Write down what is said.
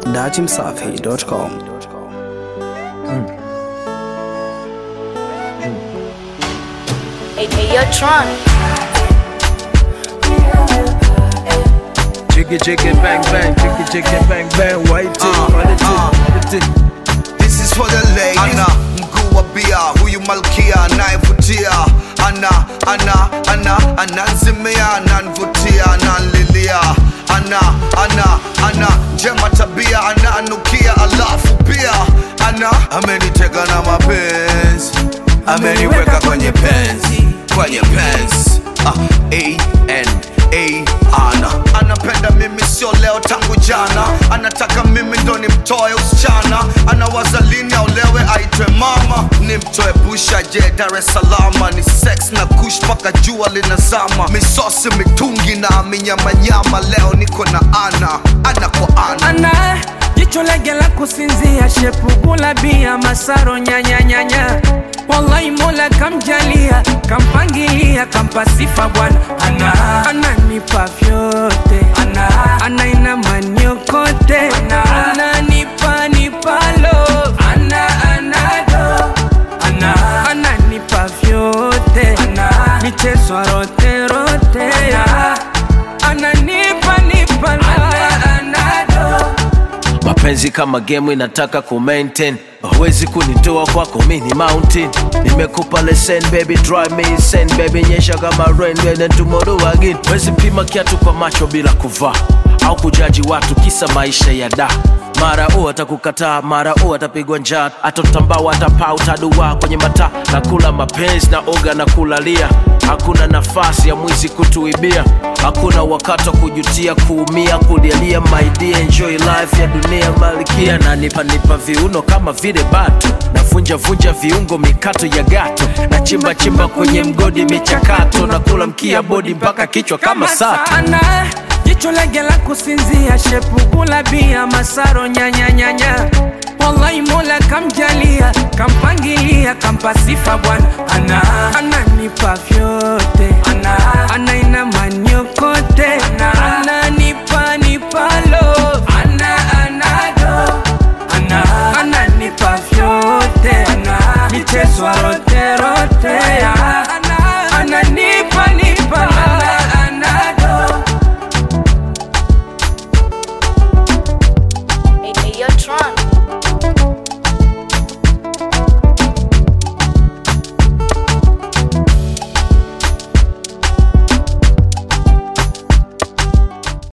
datimsafi.com. Hey, hey, yo, Tron. Jiggy jiggy bang bang, jiggy jiggy bang bang, white tip, Uh, white tip, uh. white tip. This is for the ladies. Ana mkuu wa bia, huyu malkia anayevutia. Ana ana ana ananzimia, ananvutia, ananlilia. Ana ana ana njema tabia, ananukia, alafu pia ana ameniteka na mapenzi, ameniweka kwenye penzi, kwenye penzi. Ah, A N A ana anapenda mimi sio leo tangu jana anataka mimi ndo nimtoe usichana anawaza lini aulewe aitwe mama nimtoe busha je dar es salama ni sex na kush mpaka jua linazama misosi mitungi na minyamanyama leo niko na ana ana kwa ana ana jicho lege la kusinzia shepugula bia masaro nyanyanyanya wallahi mola kamjalia kampangilia kampa sifa bwana ana ananipa vyote ana anaina maniokote ananipa nipa love ana anado ana ananipa vyote ana michezo rote rote ana ananipa nipa love anado mapenzi kama game inataka ku maintain huwezi kunitoa kwako mini mountain nimekupa lesson baby drive me insane baby nyesha kama rain and then tomorrow again wezi pima kiatu kwa macho bila kuvaa au kujaji watu kisa maisha ya da mara u atakukataa mara u atapigwa njaa atotambao atapaa utadua kwenye mataa na kula mapenzi na oga na kulalia hakuna nafasi ya mwizi kutuibia hakuna wakati wa kujutia kuumia kulialia maidia enjoy life ya dunia malikia na nipa nipa viuno kama vile batu navunja vunja viungo mikato ya gato na chimba chimba kwenye mgodi michakato na kula mkia bodi mpaka kichwa kama sato sana jicho lege la kusinzia shepugula bia masaro nyanyanyanya wallahi mola kamjalia kampangilia kampa sifa bwana ana ananipa vyote ana anaina maniokote ana